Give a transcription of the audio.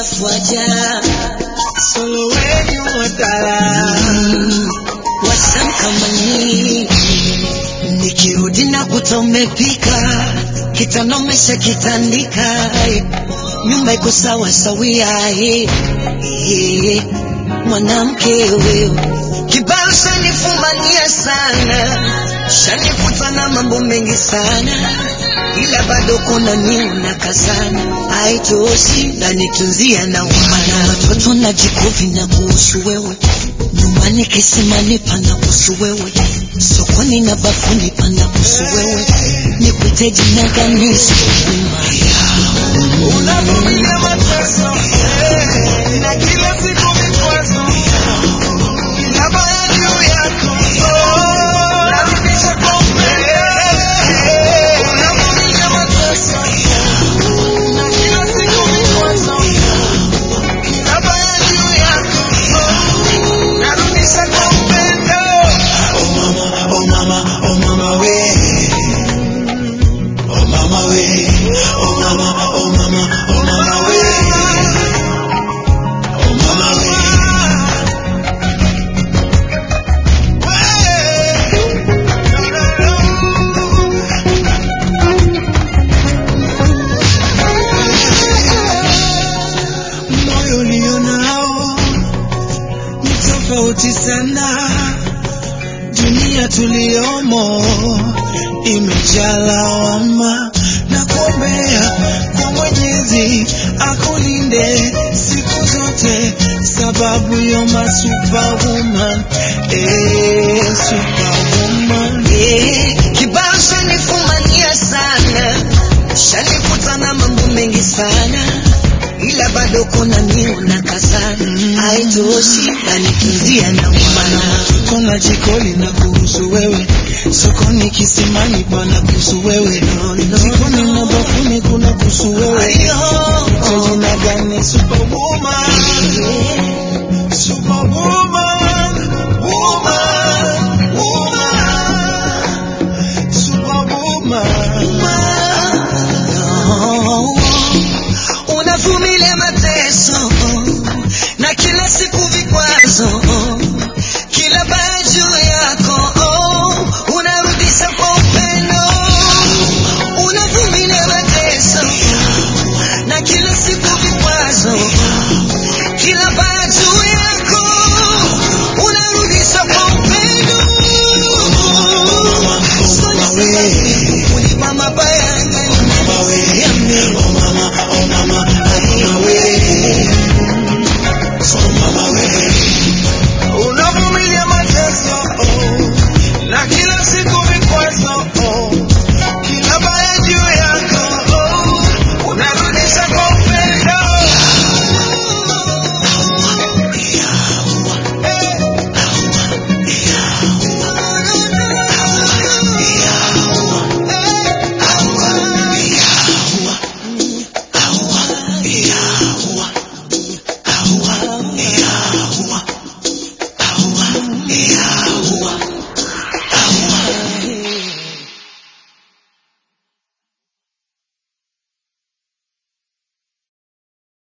waja solo wenyu watala wasan kama nyinyi nikirudi na kuta umepika kitanda umesha kitandika nyumba iko sawa sawia eh, eh, mwanamke wewe kibao shanifumania sana shanifuta na mambo mengi sana ila bado kuna niuna kazana haitoshi nanitunzia na umana watoto na jikovi na kuhusu wewe nyumbani kisimani pana kuhusu wewe sokoni na bafuni pana kuhusu wewe nikwite jina gani sikuima unavumilia mateso eh, na kila siku vikwazo inabaya juu yako oh, narudisha kwa upendo unavumilia mateso na kila siku vikwazo inabaya juu yako oh, narudisha kwa upendo oh mama oh mama oh mama we Oh mama we, oh mama, oh mama, oh mama we, oh mama we. Moyo ulionao ni tofauti sana, dunia tuliomo imejaa lawama na kuombea kwa Mwenyezi akulinde siku zote, sababu yo ma superwoman, eh, superwoman. Eh, kibao shanifumania sana shanifuta na mambo mengi sana ila bado kuna niuna kazana Mm. haitoshi nanitunzia na umana Kuna jikoni na kuhusu wewe, sokoni kisimani pana kuhusu wewe, jikoni